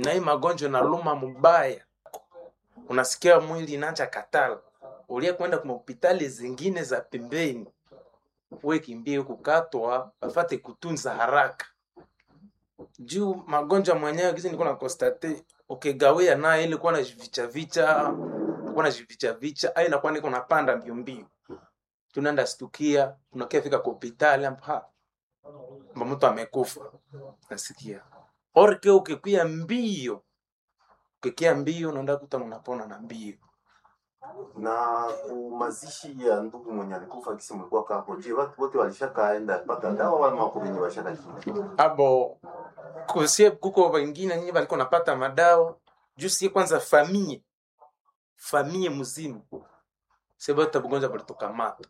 na hii magonjwa inaluma mubaya, unasikia mwili inaanza katala, ulie kwenda kwa hospitali zingine za pembeni, we kimbie kukatwa bafate kutunza haraka juu magonjwa mwenyewe kisi niko na konstate ukigawia naye ili kuwa na vicha vicha kuwa na vicha vicha ai nakuwa niko napanda mbio mbio tunaenda stukia tunakia fika kwa hospitali hapa mba mtu amekufa nasikia orke ukikwia mbio ukikia mbio unaenda kuta unapona na mbio na mazishi ya ndugu mwenye alikufa kisi mlikuwa kako je watu wote walishakaenda pata dawa wala wako wenye washaka abo kusie kuko wengine nyinyi walikuwa napata madawa juu sie kwanza famie famie mzima sebota bugonjwa balitukamata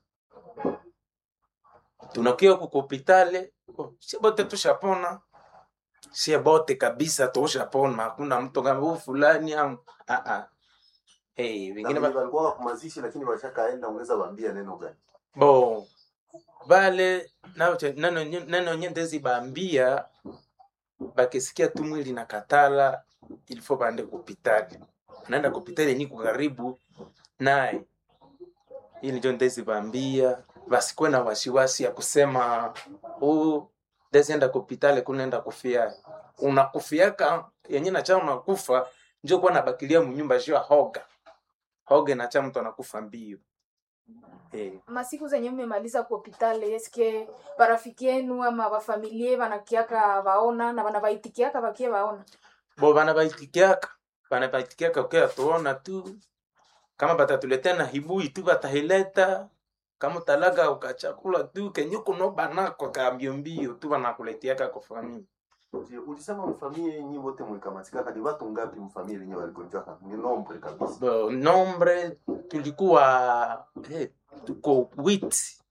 tunakia huko hospitali oh, sie bote tushapona sie bote kabisa tushapona hakuna mtu kama huyu fulani am ah ah hey, wengine na ba... walikuwa kwa mazishi lakini washakaenda unaweza waambia neno gani bo bale nao che- neno nye- neno nyendezi bambia bakisikia tu mwili na katala ilifo baende kupitali naenda kupitali niko karibu naye ili njo ndezi bambia basikuwe na wasiwasi ya kusema huu ndezi enda kupitali kunaenda kufia unakufiaka yenye nacha unakufa njo kuwa nabakilia munyumba juu ya hoga hoga nacha mtu anakufa mbio hey. masiku zenye mmemaliza ku hopitali eske barafiki yenu ama bafamilie banakiaka baona na banabaitikiaka bakie baona bo bana baitikiaka bana baitikiaka ukia tuona tu kama batatuletea na hibui tu batahileta kama talaga ukachakula tu kenye kuno banako ka mbio mbio tu banakuletiaka kwa famili Je, ulisema mfamie yenyi wote mlikamatika kadi watu ngapi mfamie yenye waligonjwa ni nombre kabisa Bo, nombre tulikuwa eh, tuko witi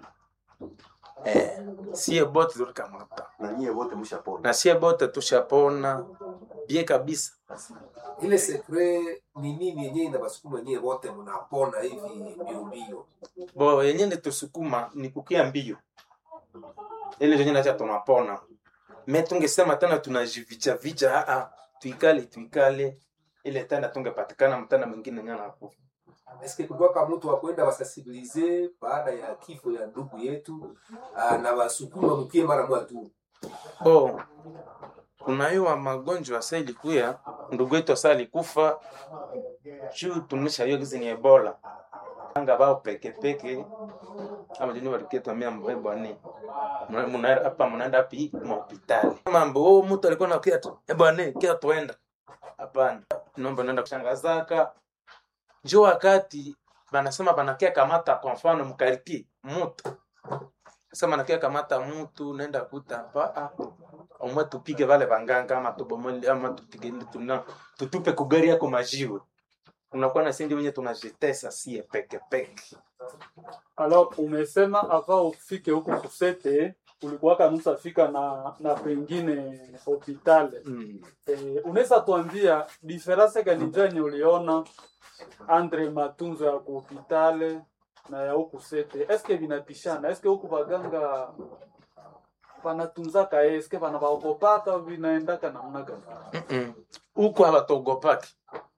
eh, sie bote tulikamata na nyie wote mshapona na sie bote tushapona bie kabisa ile sekre ni nini yenyewe inabasukuma nyie wote mnapona hivi mbio mbio bo yenye nitusukuma ni kukia mbio ile yenye nacha tunapona me tungesema tena tunajivicha vicha aa tuikale tuikale ile tena tungepatikana mtana mwingine nyana hapo eske kulikuwaka mtu wa kwenda wasensibilize baada ya kifo ya ndugu yetu ah, na wasukuma mkie mara moja tu bo kunaiwa magonjwa sa ilikuya ndugu yetu asa alikufa juu tunisha hiyo kizi ni ebola anga bao peke peke ama jini waliketwamia mbebwane hapa mnaenda api mahopitali mambo oh, mtu alikuwa nakia tu ebwane kia tuenda hapana nomba naenda kushangazaka njo wakati banasema banakia kamata kwa mfano mkariki mutu sasa banakia kamata mutu naenda kuta hapa ah, omwe tupige vale vanganga ama tubomole ama tupige tuna tutupe kugari yako majiwe unakuwa na sindi wenye tunajitesa sie peke peke Alors umesema ava ufike huku kusete ulikuwaka nusa fika na na pengine hopitale mm. e, unaweza tuambia diferanse gani njani uliona andre matunzo ya kuhopitale na ya huku sete eske vinapishana eske huku baganga vanatunzaka eske vana vaogopaka vinaendaka namna gani Mm-mm. huku hawatogopaki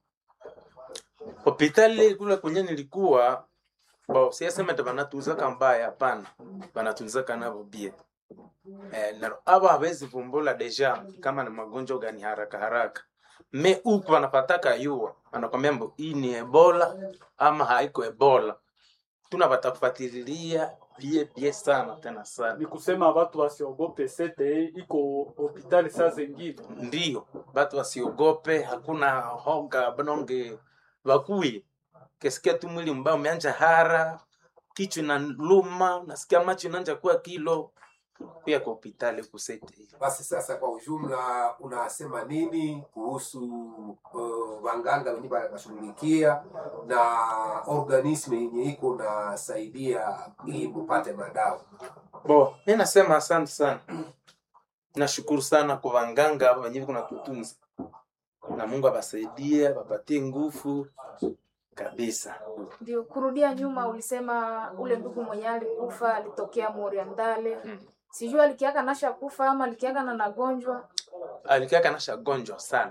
hopitali kule kwenye nilikuwa bo siasema ndo banatuzaka mbaya hapana banatunzaka navo bie eh, na abo hawezi vumbula deja kama ni magonjwa gani haraka haraka me huku wanapataka yua wanakwambia mbo hii ni ebola ama haiko ebola tuna batakufatililia bie bie sana tena sana ni kusema watu wasiogope sete iko hopitali saa zengine ndio batu wasiogope hakuna hoga banonge bakui kesikia tu mwili mbao umeanja hara kichwa na luma nasikia macho inaanja kuwa kilo pia kwa hospitali kusete basi sasa kwa ujumla unasema nini kuhusu uh, wanganga wenye wanashughulikia na organisme yenye iko nasaidia ili mupate madawa bo mi nasema asante sana nashukuru sana kwa wanganga wenyewe kuna kutunza na mungu abasaidie bapatie nguvu kabisa ndio kurudia nyuma ulisema ule ndugu mwenye alikufa alitokea moriandale Mm. sijui alikiaka nasha kufa ama alikiaka na nagonjwa alikiaka nasha gonjwa sana